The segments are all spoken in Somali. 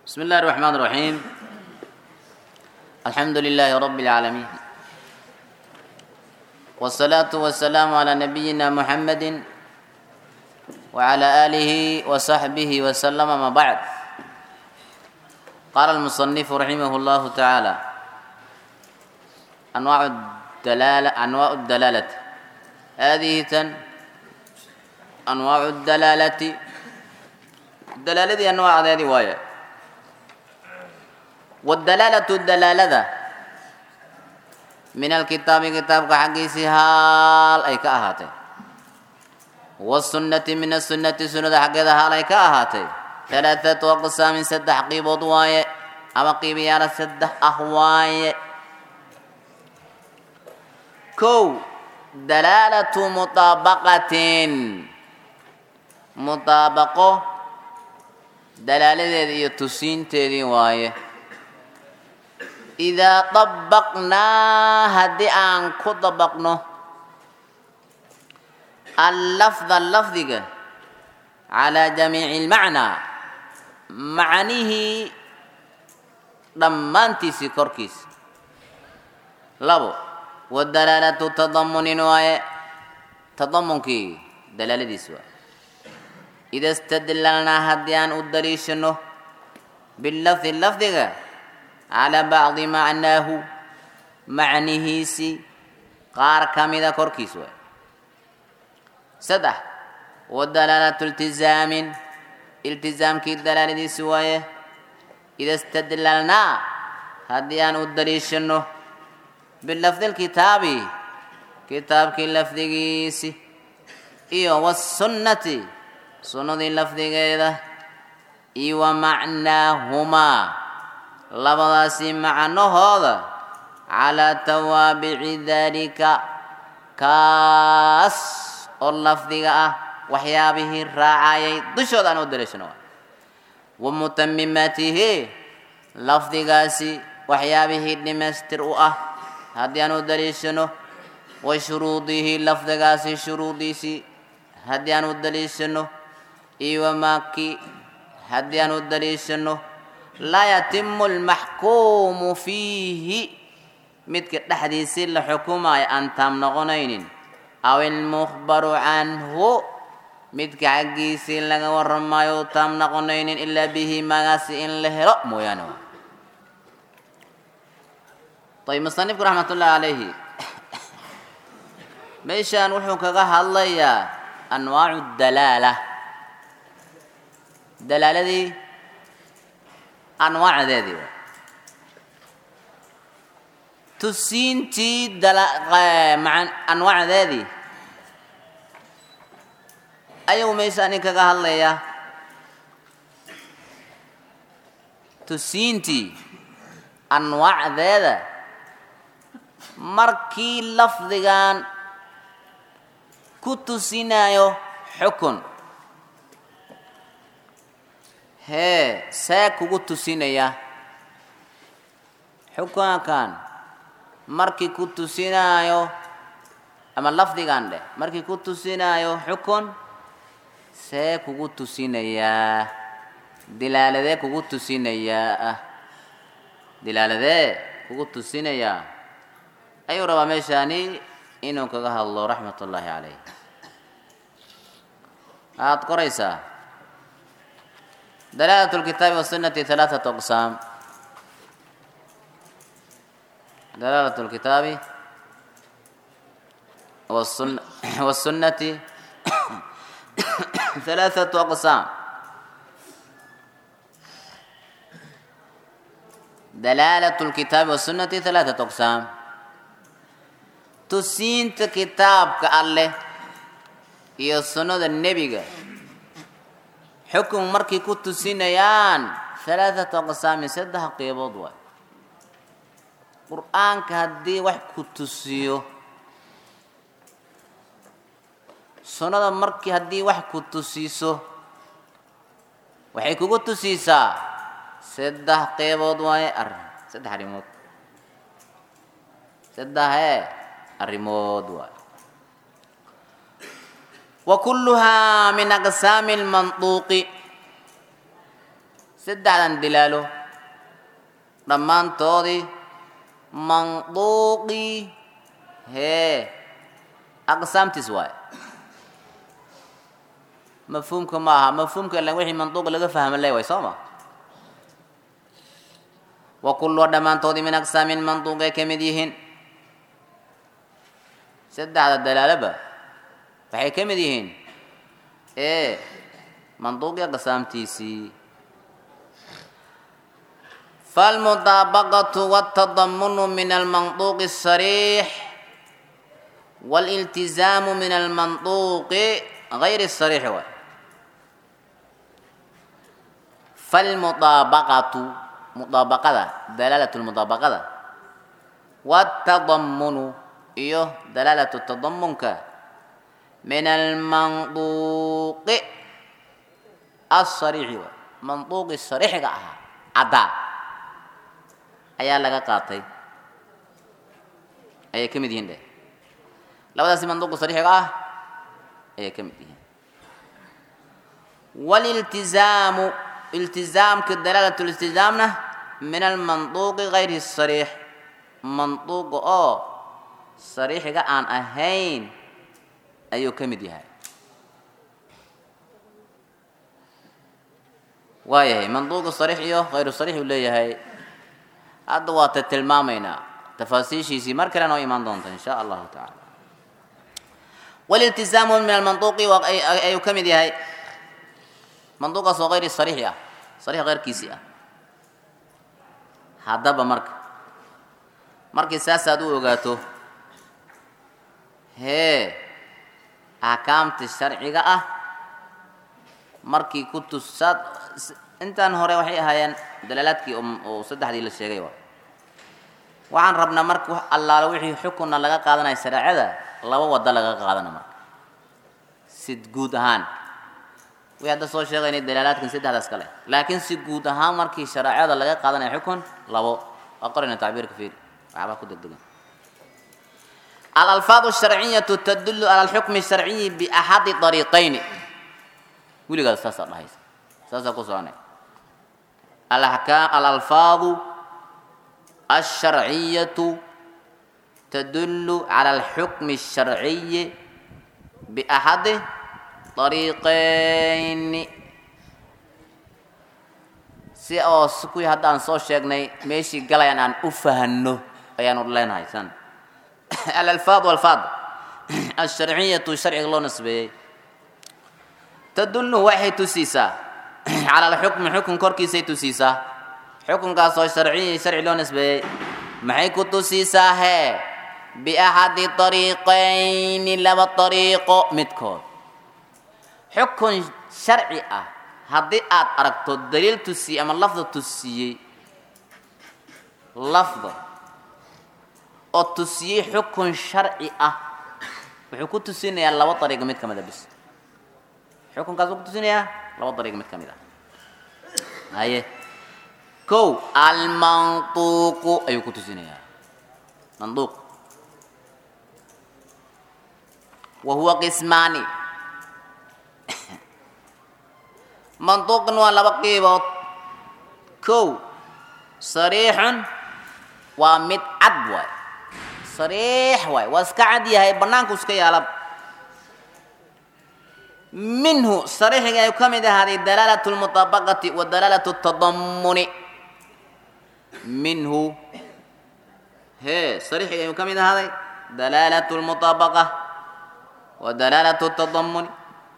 بسم الله الرحمن الرحيم الحمد لله رب العالمين والصلاة والسلام على نبينا محمد وعلى آله وصحبه وسلم ما بعد قال المصنف رحمه الله تعالى أنواع الدلالة أنواع الدلالة هذه تن أنواع الدلالة الدلالة دي أنواع هذه وايه والدلالة الدلالة من الكتاب كتاب كحقيسي هال أي كأهاتي والسنة من السنة سنة حقيقة هال أي كأهاتي ثلاثة أقسام سد حقيب وضواي أما قيبي على سد أهواي كو دلالة مطابقة مطابقة دلالة دي تسين تدي وايه idaa dabaqnaa haddii aan ku dabaqno allafda lafdiga calaa jamiici lmacnaa macnihii dhammaantiisii korkiisa labo wadalaalatu tadamunin waaye tadamunkii dalaaladiis waaye ida istadlalnaa haddii aan u daliishano bilafdi lafdiga calaa bacdi macnaahu macnihiisii qaar ka mida korkiis waay saddex wadalaalatu iltizaamin iltizaamkii dalaaladiisi waaye ida istadlalnaa haddii aan u daliishano bilafdi lkitaabi kitaabkii lafdigiisi iyo wasunnati sunnadii lafdigeeda iyo wa macnaahumaa labadaasi macnahooda calaa tawaabici daalika kaas oo lafdiga ah waxyaabihii raacayay dushooda aan u daliishano wa mutamimaatihi lafdigaasi waxyaabihii dhimaystir u ah haddii aan u daliishano wa shuruudihi lafdigaasi shuruudiisii haddii aan u daliishano iyo wamaaki haddii aan u daliishano laa yatimu almaxkuumu fiihi midka dhexdiisii la xukumayo aan taam noqonaynin aw ilmukhbaru canhu midka xaggiisii laga waramayo u taam noqonaynin ilaa bihi magaasi in la helo mooyaane ayb musanifku raxmat ullahi calayhi meeshaan wuxuu kaga hadlayaa anwaacu dalaala dalaaladii anwaacdeedii tusiintii anwaacdeedii ayuu meeshaani kaga hadlayaa tusiintii anwaacdeeda markii lafdigan ku tusinayo xukun hee see kugu tusinaya xukunkan markii ku tusinaayo ama lafdigan dheh markii ku tusinaayo xukun see kugu tusinayaa dilaaladee kugu tusinayaa dilaaladee kugu tusinayaa ayuu rabaa meeshaani inuu kaga hadlo raxmat ullaahi calayh waxaad qoraysaa دلالة الكتاب والسنة ثلاثة أقسام دلالة الكتاب والسنة, والسنة ثلاثة أقسام دلالة الكتاب والسنة ثلاثة أقسام تسينت كتاب كالله iyo sunnada nebiga xukun markay ku tusinayaan halaathata aqsaamin saddex qeybood waay qur-aanka haddii wax ku tusiyo sunnada markii haddii wax ku tusiiso waxay kugu tusiisaa saddex qeybood waaye arrin saddex arrimood saddexee arrimood waay وكلها من أقسام المنطوق saddexdan dilaalo dhammaantoodii manduuqii hee aqsaamtiis waaye mafhuumka ma aha mafhuumka ilan wixii manduuq laga fahma le way soo ma wa kulluha dhammaantoodii min aqsaamin manduuqay ka mid yihiin saddexda dalaaloba waxay ka mid yihiin ee manduuqii aqsaamtiisii فالمطابقة والتضمن من المنطوق الصريح والالتزام من المنطوق غير الصريح هو فالمطابقة مطابقة دلالة المطابقة والتضمن إيه دلالة التضمن من المنطوق الصريح هو منطوق الصريح عدا ayaa laga qaatay ayay ka mid yihiin dheh labadaasi manduuqa sariixiga ah ayay ka mid yihiin waliltizaamu iltizaamka dalaalat liltizaamna min almanduuqi gayri sariix manduuqa oo sariixiga aan ahayn ayuu ka mid yahay waayahay manduuqa sariix iyo hayru sariix uu leeyahay hadda waa ta tilmaamaynaa tafaasiishiisii mar kale noo imaan doonta in sha allahu tacaala waliltizaamu min almanduuqi ayuu ka mid yahay manduuqaas oo hayri sariixi ah sariix keyrkiisii ah haddaba marka markii saasaad u ogaato hee axkaamta sharciga ah markii ku tusaad intaan hore waxay ahaayeen dalaalaadkii oo saddexdii la sheegay wa waxaan rabnaa marka allaale wixii xukunna laga qaadanaya shareecada laba wado laga qaadana marka sid guud ahaan way hadda soo sheegaynay dalaalaadkan saddexdaas kale laakiin si guud ahaan markii shareecada laga qaadanaya xukun labo waa qorayna tacbiirka fiiri waxbaa ku degdegan alalfaad sharciyatu tadullu cala alxukmi sharciyi biaxadi ariiqayni weligaas saasaa dhahaysa saasaa ku soconay الأحكام الألفاظ الشرعية تدل على الحكم الشرعي بأحد طريقين si oo kuwii hadda aan soo sheegnay meeshii galayaan aan u fahanno ayaanu leenahay san alalfaad walfaad alsharciyatu sharciga loo nisbeeyey tadullu waxay tusiisaa cala alxukmi xukun korkiisay tusiisaa xukunkaasoo sharciyi sharci loo nisbeeyey maxay ku tusiisaa hee biaxadi ariiqayni laba ariiqo midkood xukun sharci ah haddii aad aragto daliil tusiyey ama lafda tusiyey lafda oo tusiyey xukun sharci ah wuxuu ku tusinayaa laba ariiqo mid ka mid a bis xukunkaas wuu ku tusinayaa laba dariiq mid ka mid ah haye kow almantuuqu ayuu ku tusinayaa manduuq wa huwa qismaani manduuqan waa laba qiibood kow sariixun waa mid cad waay sariix waay waa iska cad yahay bannaanku iska yaala minhu sariixiga ayuu ka mid ahaaday dalaalat lmuطabaqati wa dalaalat tadamuni minhu hee sariixiga ayuu ka mid ahaaday dalaalat lmuطabaqa wa dalaalat tadamuni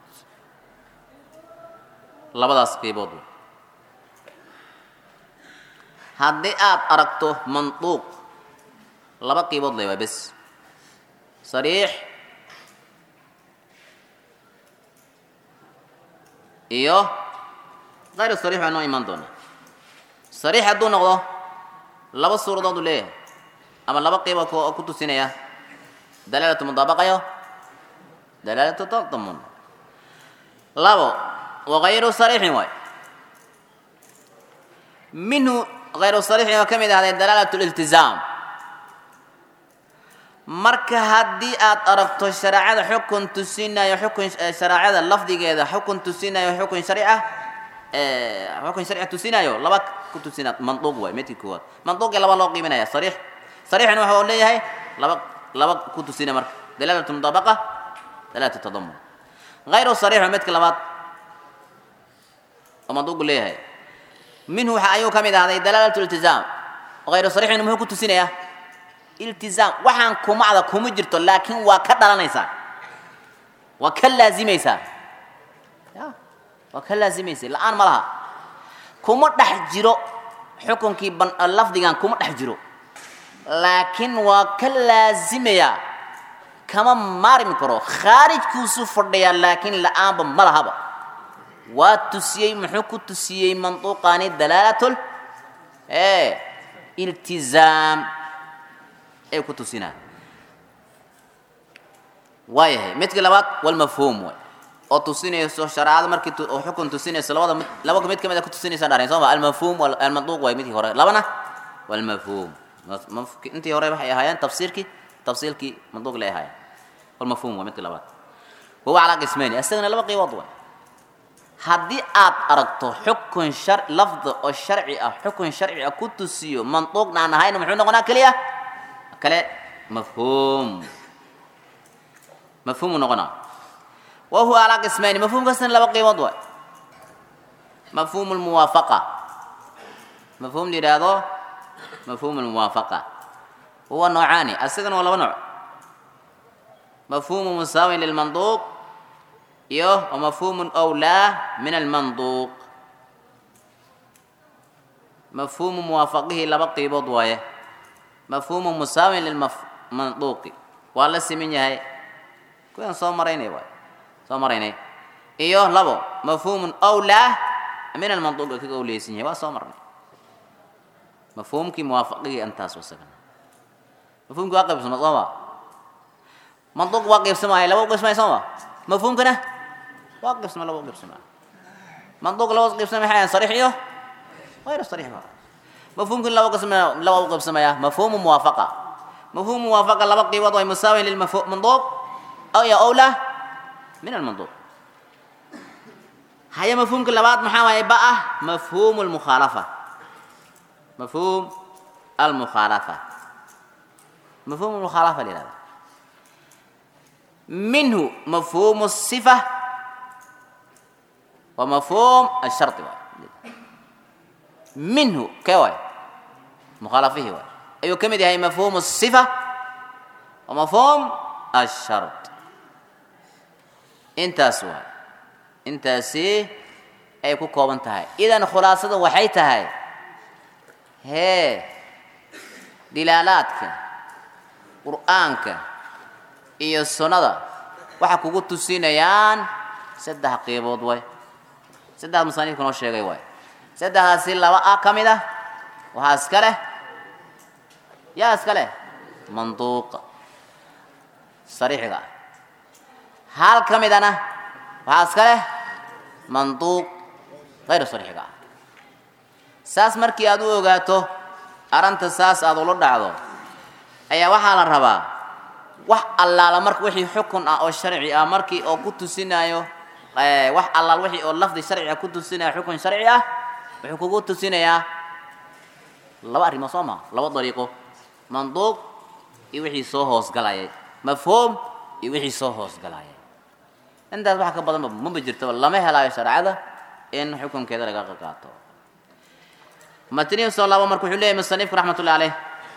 labadaas qiibood haddii aad aragto manduuq laba qiibood le waa bes sariix iyo kayru sariix baa noo imaan doona sariix hadduu noqdo laba suuradood uu leeyahay ama laba qiiba oo ku tusinaya dalaalatu mudaabaqayo dalaalatu tadamun labo wagayru sariixin waay minhu hayru sariixin oo ka mid ahday dalaalatu liltizaam marka haddii aad aragto shareecada xukun tusinayo xukun shareecada lafdigeeda xukun tusinayo xukun sharci ah xukun sharci tusinayo laba ku tusina manduuq waay midkii koowaad manduuqii laba loo qiiminaya sariix sariixna waxa uu leeyahay laba laba ku tusina marka dalaalatu mudaabaqa dalaalatu tadamun غayru sariix waa midka labaad oo manduuqu leeyahay minhu waxa ayuu ka mid ahday dalaalatu iltizaam غayru sariixina muxuu ku tusinayaa iltizaam waxaan kumacda kuma jirto laakiin waa ka dhalanaysaa waa ka laazimaysaa ya waa ka laazimaysa la-aan ma laha kuma dhex jiro xukunkii ban lafdigan kuma dhex jiro laakiin waa ka laazimayaa kama maarmi karo khaarijkuusu fadhiyaa laakiin la-aanba ma lahaba waa tusiyey muxuu ku tusiyey manduuqaani dalaalatul e iltizaam ay ku tusinaa waayahay midka labaad walmafhuum way oo tusinayso shareecada markii oo xukun tusinayso labada mid laba mid kamid a ku tusinaysa dharin soo ma almafhuum almanduuq way midkii hore labana walmafhuum intii hore waxay ahaayeen tafsiirkii tafsiilkii manduuq lay ahaayeen walmafhuum waa midka labaad wahuwa calaa qismayni isagana laba qiibood way haddii aad aragto xukun shar lafdi oo sharci ah xukun sharci ah ku tusiyo manduuqna aan ahayna muxuu noqonaa keliya kale mafhuum mafhuumu noqonaa wa huwa alaa qismayni mafhuumkaasna laba qiimood waay mafhuumu lmuwaafaqa mafhuum la yidhaahdo mafhuumu lmuwaafaqa huwa noocaani asigana waa laba nooc mafhuumu musaawin lilmanduuq iyo wamafhuumu awlaa min almanduuq mafhuumu muwaafaqihii laba qiibood waaye mafhuumu musaawin lilmanduuqi waa la siman yahay kuwaan soo maraynay waay soo maraynay iyo labo mafhuumun awlaa min almanduuqi kaga awleysan yahay waa soo marnay mafhuumkii muwaafaqihii intaas wasagana mafhuumkii waa qaybsama sooma manduuq waa qaybsamaya laba u qaybsamaya sooma mafhuumkana waa qaybsama laba u qaybsamaya manduuq laba qaybsamaya maxay ahayn sariix iyo غير صريح بقى مفهوم كل لو قسم لو قسم يا مفهوم موافقة مفهوم موافقة لو بقي وضع مساوي للمفهوم منضوب أو يا أولى من المنضوب هيا مفهوم كل بعض محاوى بقى مفهوم المخالفة مفهوم المخالفة مفهوم المخالفة لهذا منه مفهوم الصفة ومفهوم الشرط بقى. منه كواي مخالفه واي أيو كمد هي مفهوم الصفة ومفهوم الشرط انت سوا انت سي أي كو كوبن تهاي إذا خلاصة وحي تهاي هي دلالاتك قرآنك iyo sunnada waxa kugu tusinayaan saddex qeybood way saddex musanifku noo sheegay waay saddexdaasi laba ah ka mid ah waxaa iska leh yaa iska leh manduuqa sariixiga ah hal ka midana waxaa iska leh manduuq hayru sariixiga ah saas markii aad u ogaato arrinta saas aad ula dhacdo ayaa waxaa la rabaa wax allaala marka wixii xukun ah oo sharci ah markii oo ku tusinayo wax allaal wixii oo lafdi sharci ah ku tusinaya xukun sharci ah wuxuu kugu tusinayaa laba arrimood soo maa laba dariiqo manduuq iyo wixii soo hoosgalayay mafhuum iyo wixii soo hoosgalayay intaas waxa ka badanba maba jirtaba lama helaayo shareecada in xukunkeeda laga qaato matnihi soo laabo marka wuxuu leeyahy musanifku raxmatullahi caleyh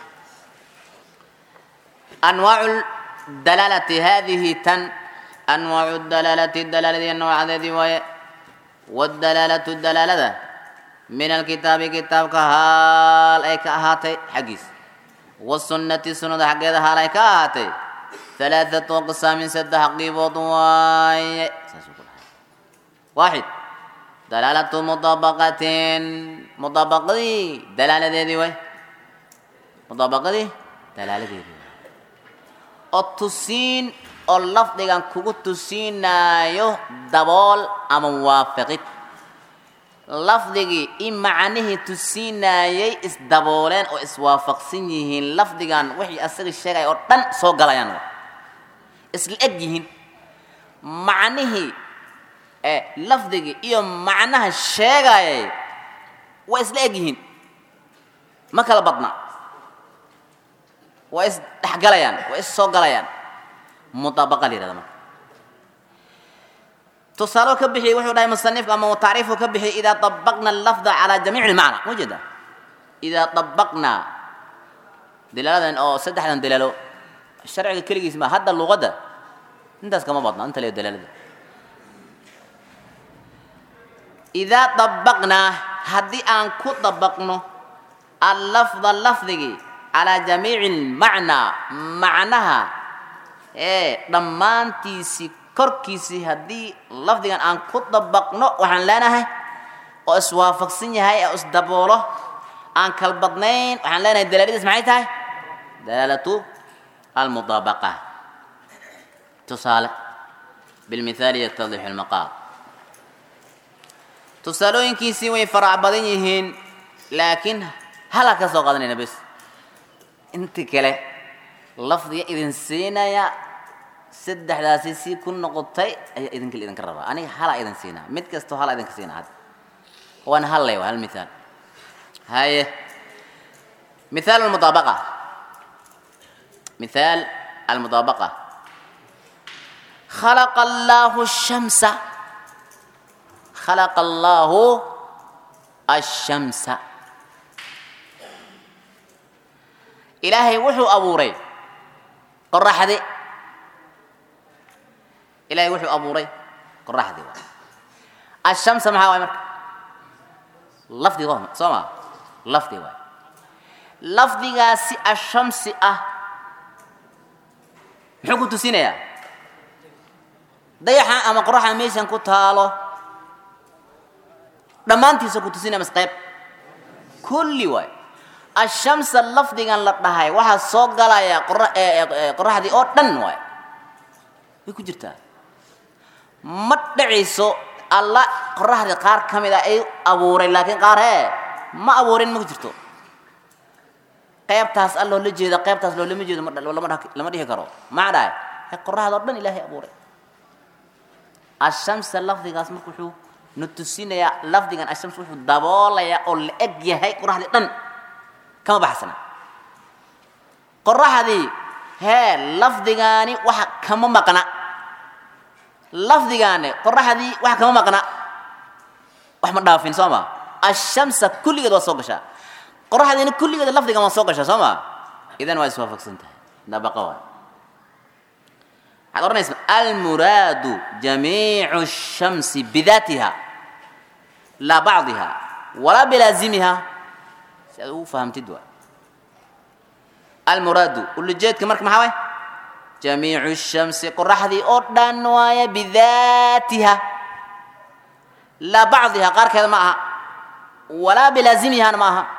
anwaacu dalaalati hadihi tan anwaacu dalaalati dalaaladii noocdeedii waaye wadalaalatu dalaalada min alkitaabi kitaabka haal ay ka ahaatay xaggiis wasunnati sunnada xaggeeda haal ay ka ahaatay halaathatu aqsaamin saddex qiibood waaye saasuu ku dhahay waaxid dalaalatu mudaabaqatin mudaabaqadii dalaaladeedii way mudaabaqadii dalaaladeedii oo tusiin oo lafdigan kugu tusiinaayo dabool ama waafaqid lafdigii in macnihii tusiinaayay isdabooleen oo iswaafaqsan yihiin lafdigan wixii asaga sheegaya oo dhan soo galayaan isla eg yihiin macnihii ee lafdigii iyo macnaha sheegayay waa isla eg yihiin ma kala badna waa is dhexgalayaan waa is soo galayaan mutaabaqa la yihahda marka tusaalo ka bixiyey wuxuu dhahay musanifka ama tacriifu ka bixiyey idaa dabaqna allafda calaa jamiici lmacna ma jeeda idaa dabaqnaa dalaaladan oo saddexdan dalaalo sharciga keligiis ma hadda luqadda intaas kama badna inta leeyo dalaalada idaa dabaqnaa haddii aan ku dabaqno allafda lafdigii calaa jamiici lmacnaa macnaha ee dhammaantiisii korkiisii haddii lafdigan aan ku dabaqno waxaan leenahay oo iswaafaqsan yahay oo isdaboolo aan kal badnayn waxaan leenahay dalaaladiis maxay tahay dalaalatu almudaabaqa tusaale bilmithaali yatadixu lmaqaal tusaalooyinkiisii way farac badan yihiin laakiin halaa ka soo qaadanayna bes inti kale lafdiga idin siinaya saddexdaasi si ku noqotay ayaa idinka idinka rabaa aniga halaa idin siinaa mid kastoo halaa idinka siinaa hadda waan hallay waa hal mithaal haye mithaal almudaabaqa mithaal almudaabaqa khalaqa allahu shamsa khalaqa allahu ashamsa ilaahay wuxuu abuuray qoraxdi ilahay wuxuu abuuray qoraxdi waay ashamsa maxaa waay marka lafdi soo ma lafdi waay lafdigaasi ashamsi ah muxuu ku tusinayaa dayaxa ama qoraxa meeshan ku taalo dhammaantiisa ku tusinaya mas qayb kulli waay ashamsa lafdigan la dhahay waxaa soo galaya qoraxdii oo dhan waay way ku jirtaa ma dhacayso alla qoraxdii qaar ka mid a ay abuuray laakiin qaar hee ma abuurin ma ku jirto qaybtaas alloo la jeeda qaybtaas loo lama jeedo lama dhihi karo maxaa dhahay he qoraxda oo dhan ilaahay abuuray ashamsa lafdigaas marka wuxuu na tusinayaa lafdigan ashams wuxuu daboolayaa oo la eg yahay qoraxdii dhan kama baxsana qoraxdii hee lafdigaani waxa kama maqna lafdigaani qoraxdii waxa kama maqna wax ma dhaafin soo ma ashamsa kulligeed waa soo gashaa qoraxdiina kulligeed lafdigan waa soo gashaa soo ma idan waa iswaafaqsan tahay dabaqa waay waxaad odhanaysa almuraadu jamiicu shamsi bidaatiha laa bacdiha walaa bilaazimiha si aad ugu fahamtid waay almuraadu ulajeedka marka maxaa waay jamiicu shamsi qoraxdii oo dhan waaya bidaatiha laa bacdiha qaarkeeda ma aha walaa bilaazimihana ma aha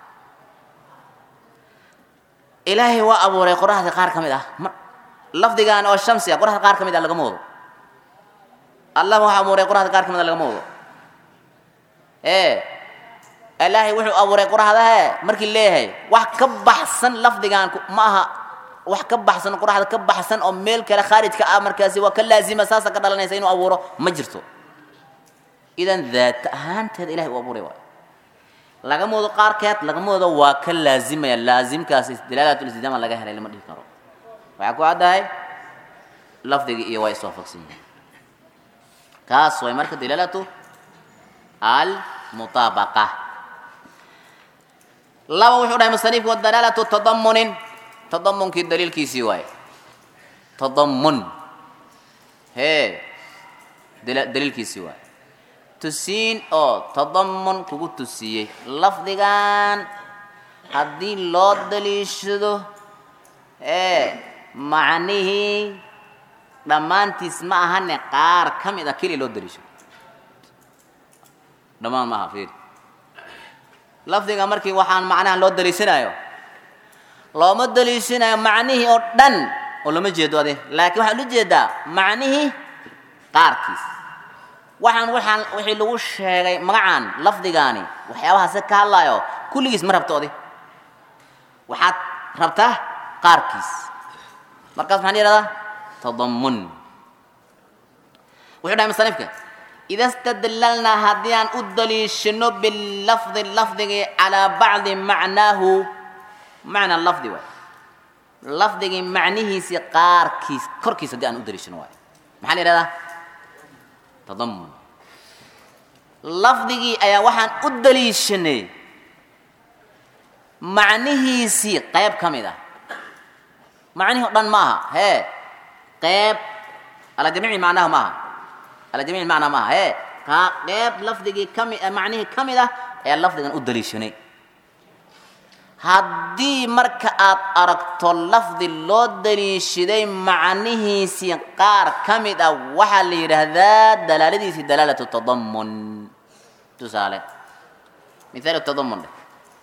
ilaahay waa abuuray qoraxdii qaar ka mid ah lafdigan oo shamsi ah qoraxda qaar ka mid ah lagama wado allah waxaa abuuray qoraxda qaar ka mid ah lagama wado ee ilaahay wuxuu abuuray qoraxdahe markii leeyahay wax ka baxsan lafdigan ma aha wax ka baxsan qoraxda ka baxsan oo meel kale khaarijka ah markaasi waa ka laazima saasa ka dhalanaysa inuu abuuro ma jirto idan daat ahaanteeda ilahay uu abuuray waay lagama wado qaarkeed lagama wado waa ka laazimaya laazimkaas dalaalatulistidama laga helay lama dhihi karo waxaa ku caddahay lafdigii iyo waa iswaafaqsan yihiin kaas way marka dalaalatu almutaabaqa laba wuxuu dhahay musanifku dalaalatu tadamunin tadamunkii daliilkiisii waaye tadamun hee daliilkiisii waaye tusiin oo tadamun kugu tusiyey lafdigan haddii loo daliishado ee macnihii dhammaantiis ma ahane qaar ka mid a keliya loo daliisho dhammaan ma aha fiir lafdiga markii waxaan macnaha loo daliishanayo looma daliishanayo macnihii oo dhan oo lama jeedo ade laakiin waxaa ula jeedaa macnihii qaarkiis waxaan waxaan wixii lagu sheegay magacan lafdigaani waxyaabahaase ka hadlaayo kulligiis ma rabto adi waxaad rabtaa qaarkiis markaas maxaan yidhahdaa tadamun wuxuu dhahay musanifka ida stadlalnaa haddii aan u daliishano bilafdi lafdigii calaa bacdi macnaahu macna lafdi waay lafdigii macnihiisii qaarkiis korkiis haddii aan u daliishano waay maxaa la yidhahdaa tadamun lafdigii ayaa waxaan u daliishanay macnihiisii qayb ka mid ah macnihii o dhan ma aha hee qayb ala jamiici macnaha ma aha ala jamiici macnaa ma aha hee kaa qayb lafdigii kami macnihii ka mid ah ayaa lafdigan u daliishanay haddii marka aad aragto lafdi loo daliishaday macnihiisii qaar ka mid ah waxaa la yidhaahdaa dalaaladiisii dalaalatu tadamun tusaale mithaalu tadamun dheh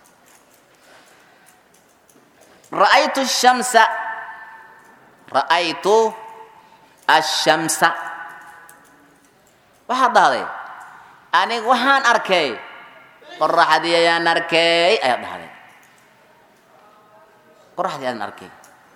ra'aytu shamsa ra'aytu ashamsa waxaad dhahday aniga waxaan arkay qoraxdii ayaan arkay ayaad dhahday qoraxdii ayaan arkay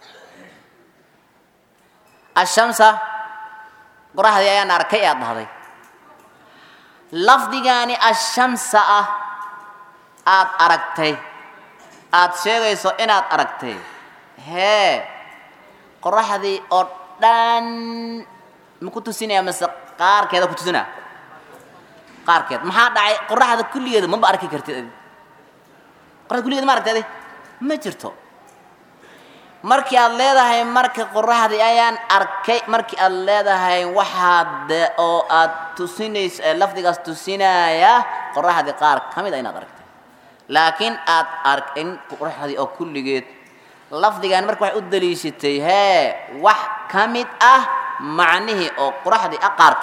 ashamsa qoraxdii ayaan arkay ayaad dhahday lafdigaani ashamsa ah aad aragtay aad sheegayso inaad aragtay hee qoraxdii oo dhan ma ku tusinaya mase qaarkeeda ku tusinaa qaarkeed maxaa dhacay qoraxda kulligeeda maba arki kartid adi qoraxda kulligeeda ma aragtay adi ma jirto markii aad leedahay marka qoraxdii ayaan arkay markii aad leedahay waxaad oo aad tusinayso ee lafdigaas tusinaya qoraxdii qaar ka mid a inaad aragtay laakiin aad arkin qoraxdii oo kulligeed lafdigan marka waxay u daliishatay hee wax ka mid ah macnihii oo qoraxdii ah qaarka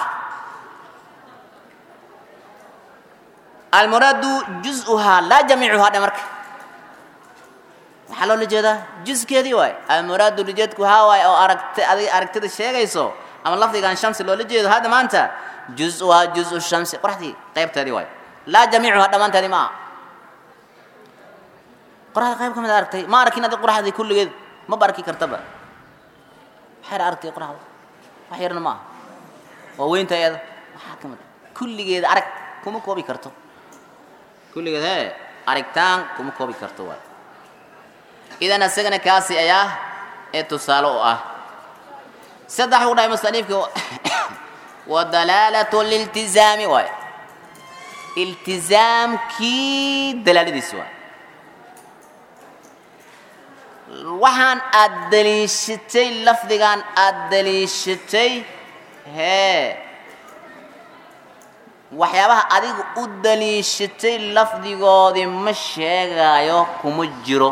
almuraadu juz-uhaa laa jamiicuhaa dhe marka waxaa loola jeedaa juskeedii waay almuraadu lijeedku haa waay oo aragta adiga aragtida sheegayso ama lafdigan shamsi loola jeedo hadda maanta juz-uhaa juz-u shamsi qoraxdii qaybteedii waay laa jamiicuhaa dhammaanteedii ma aha qoraxda qayb ka mid a aragtay ma arkin adi qoraxdii kulligeed maba arki kartaba waxayna aragtay qoraxda wax yarna ma aha waa weynta iyada waxaa ka mid a kulligeeda arag kuma koobi karto kulligeed hee arigtaan kuma koobi karto waay idan isagana kaasi ayaa ee tusaale u ah saddex u dhahay musaniifka wa dalaalatu liltizaami waay iltizaamkii dalaaladiisi waay waxaan aad daliishatay lafdigan aad daliishatay hee waxyaabaha adiga u daliishatay lafdigoodii ma sheegaayo kuma jiro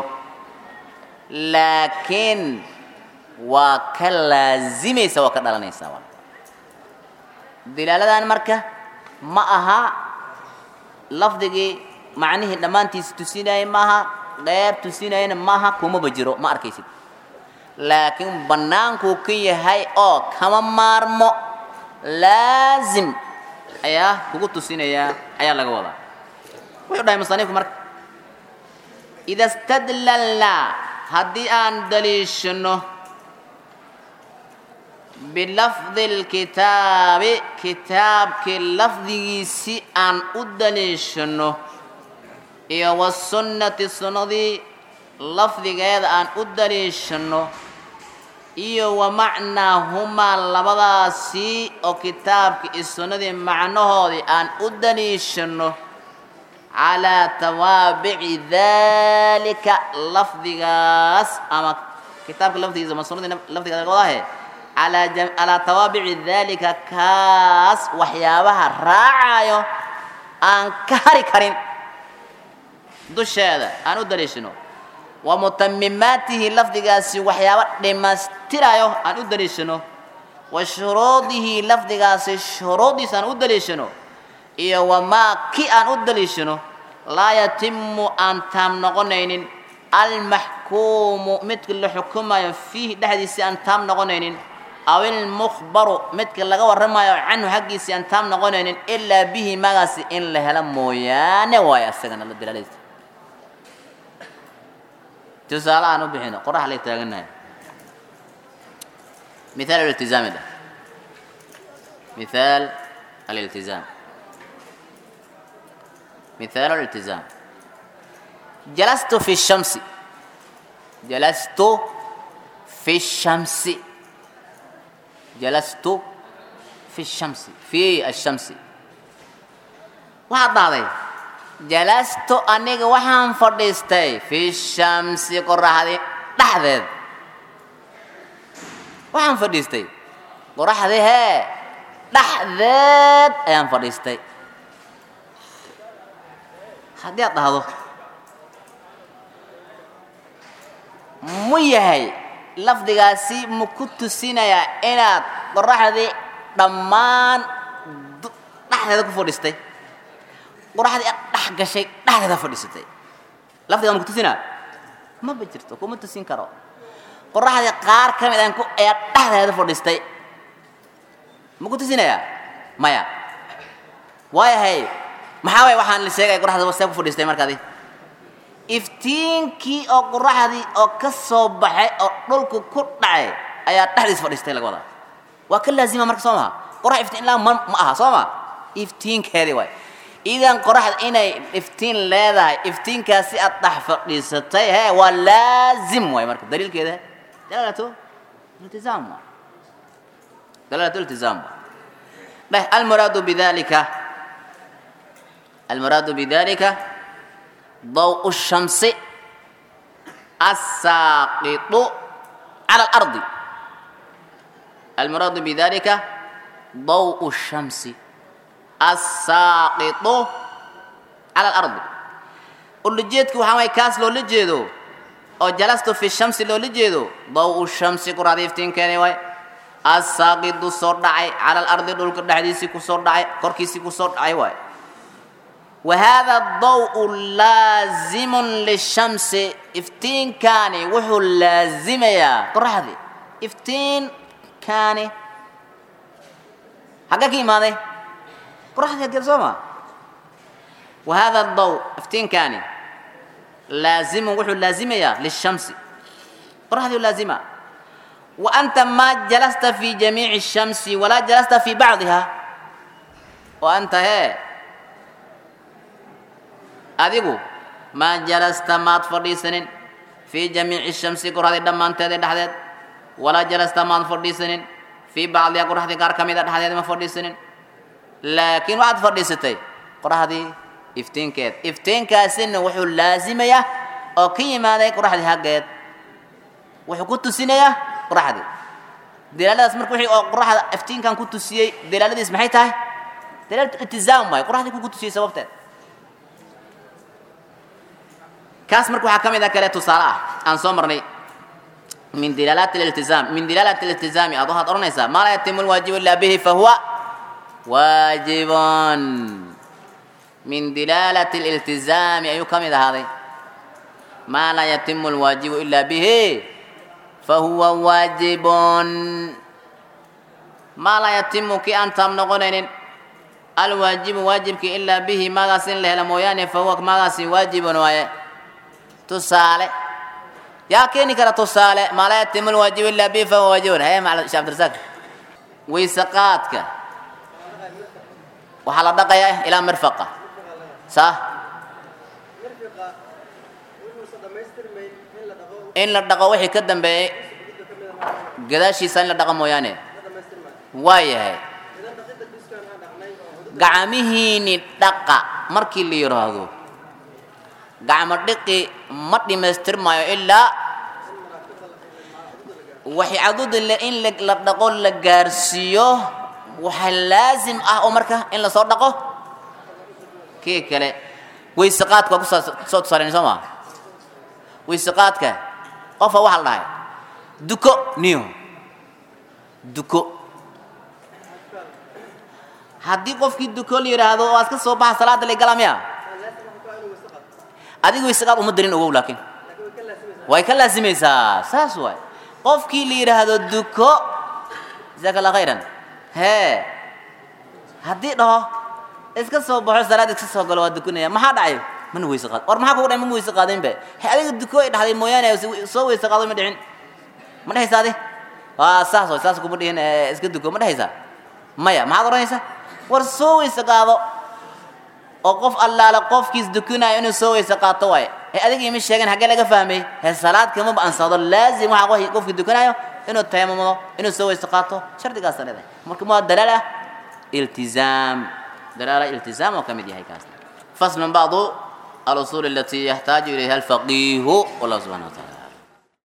laakiin waa ka laazimaysa waa ka dhalanaysaa waa dilaaladan marka ma aha lafdigii macnihii dhammaantiisa tusinayay maaha qeyb tusinayana maaha kumaba jiro ma arkaysid laakiin bannaankuu ka yahay oo kama maarmo laazim ayaa kugu tusinayaa ayaa laga wadaa wuxuu dhahay musanifku marka ida stadlalnaa haddii aan daliishano bilafdi lkitaabi kitaabkii lafdigiisi aan u daliishano iyo wasunnati sunnadii lafdigeeda aan u daliishano iyo wa macnaahumaa labadaasi oo kitaabkii iyo sunnadii macnahoodii aan u daliishano calaa tawaabici dalika lafdigaas ama kitaabka lafdigiisa ama sunnadii lafdigaas laga wadaahe calaa jam calaa tawaabici dalika kaas waxyaabaha raacayo aan ka hari karin dusheeda aan u daliishano wa mutamimaatihi lafdigaasi waxyaaba dhammaystirayo aan u daliishano wa shuruudihi lafdigaasi shuruuddiisa aan u daliishano iyo wamaa ki aan u daliishano laa yatimu aan taam noqonaynin almaxkuumu midka la xukumayo fiihi dhexdiisii aan taam noqonaynin aw ilmukhbaru midka laga warramayo canhu xaggiisii aan taam noqonaynin ilaa bihi magaasi in la helo mooyaane waayo asagana la dalaaladiisa tusaale aan u bixino qorax lay taaganahay mithaal iltizaami dheh mithaal aliltizaam mithaalu aliltizaam jalastu fi shamsi jalastu fi shamsi jalastu fi shamsi fi ashamsi waxaad dhahday jalastu aniga waxaan fadhiistay fi shamsi qoraxdii dhexdeed waxaan fadhiistay qoraxdii hee dhexdeed ayaan fadhiistay haddii aad dhahdo mu yahay lafdigaasi ma ku tusinayaa inaad qoraxdii dhammaan dhexdeeda ku fadhiistay qoraxdii aad dhex gashay dhexdeeda fadhiisatay lafdigaa ma ku tusinaa maba jirto kuma tusin karo qoraxdii qaar ka mid aan ku ayaa dhexdeeda fadhiistay ma ku tusinayaa maya waayahay maxaa waay waxaan la sheegaya qoraxda see ku fadhiistay markaadi iftiinkii oo qoraxdii oo ka soo baxay oo dhulku ku dhacay ayaa dhexdiis fadhiistay laga wadaa waa ka laazima marka soo maha qorax iftiin laa ma ma aha soo ma iftiinkeedii waay idan qoraxda inay iftiin leedahay iftiinkaasi aad dhex fadhiisatay he waa laazim waay marka daliilkeeda dalaalatu iltizaam waay dalaalatu iltizaam waay dheh almuraadu bidalika almuraadu bidalika ضوء الشمس الساقط على الأرض المراد بذلك ضوء الشمس الساقط على الأرض اللي جيتك وحاوي كاس لو لجيدو أو جلست في الشمس لو لجيدو ضوء الشمس قراد يفتين كاني واي الساقط صور دعي على الأرض دول كدحديسي كسور دعي كوركيسي كسور دعي واي وهذا الضوء لازم للشمس افتين كان وحو لازم يا قرحدي افتين كان حقك ماذا قرحدي هدي سوما وهذا الضوء افتين كان لازم وحو لازم يا للشمس قرحدي لازمة وأنت ما جلست في جميع الشمس ولا جلست في بعضها وأنت هي adigu maa jalasta maad fadhiisanin fii jamiici shamsi qoraxdii dhammaanteeda dhexdeed walaa jalasta maad fadhiisanin fii bacdiha qoraxdii qaar ka mida dhexdeed ma fadhiisanin laakiin waxaad fadhiisatay qoraxdii iftiinkeed iftiinkaasina wuxuu laasimayaa oo ka yimaaday qoraxdii haggeed wuxuu ku tusinayaa qoraxdii dalaaladaas marka wixii oo qoraxda iftiinkan ku tusiyey dalaaladiis maxay tahay dalaalatu iltizaam waay qoraxdii ku ku tusiyey sababteed kaas marka waxaa ka mid a kale tusaale ah aan soo marnay min dilaalaati liltizaam min dilaalaati liltizaami aad waxaad odhanaysaa maa laa yatimu lwaajibu illa bihi fahuwa waajibun min dilaalati liltizaami ayuu ka mid ahaaday maa laa yatimu lwaajibu illa bihi fahuwa waajibun maa laa yatimu kii aan taam noqonaynin alwaajibu waajibki ilaa bihi maagaas in la helo mooyaane fahuwa maagaasi waajibun waaye tusaale yaa keeni kara tusaale maa laa yatimu lwaajibu ilaa bihi fahuwa waajibun haye macala sheekh abdirasaaq weyse qaadka waxaa la dhaqayaa ilaa mirfaqa saa in la dhaqo wixii ka dambeeyey gadaashiisa in la dhaqo mooyaane waa yahay gacmihiini dhaqa markii la yidhaahdo gacmo dhiqi ma dhammaystirmaayo ilaa waxay caduda in la dhaqo la gaarsiiyo waxa laasim ah oo marka in lasoo dhaqo kii kale weyse qaadka waa kusoo tusaalayn soo maa weyse qaadka qofa waxaa la dhahay duko niyo duko haddii qofkii duko la yidhaahdo oo aad ka soo baxa salaada lay galaa miya adiga weyse qaad uma darin ogow laakiin way ka laasimaysaa saas waay qofkii la yidhaahdo duko jazaaka allah khayran hee haddii dhaho iska soo baxo salaad iska soo galo waa dukanaya maxaa dhacay mana weyse qaad war maxaa kugu dhacay mana weyse qaadinbe he adiga duko ay dhahday mooyaane soo weyse qaado ma dhicin ma dhehaysa adi waa saas way saas kuma dhihin iska duko ma dhehaysaa maya maxaad odhanaysaa war soo weyse qaado oo qof allaala qofkiis dukanaayo inuu soo weyse qaato waaye he adiga ima sheegin haggee laga fahmay he salaad kamaba ansado laazim waxaa qof- qofkii dukanaayo inuu tayamumo inuu soo weyse qaato shardigaasa leedahay marka waa dalaal ah iltizaam dalaala iltizaam oo ka mid yahay kaasna faslun bacdu alusuul alatii yaxtaaju ilayha alfaqiihu wallahu subxana wa taala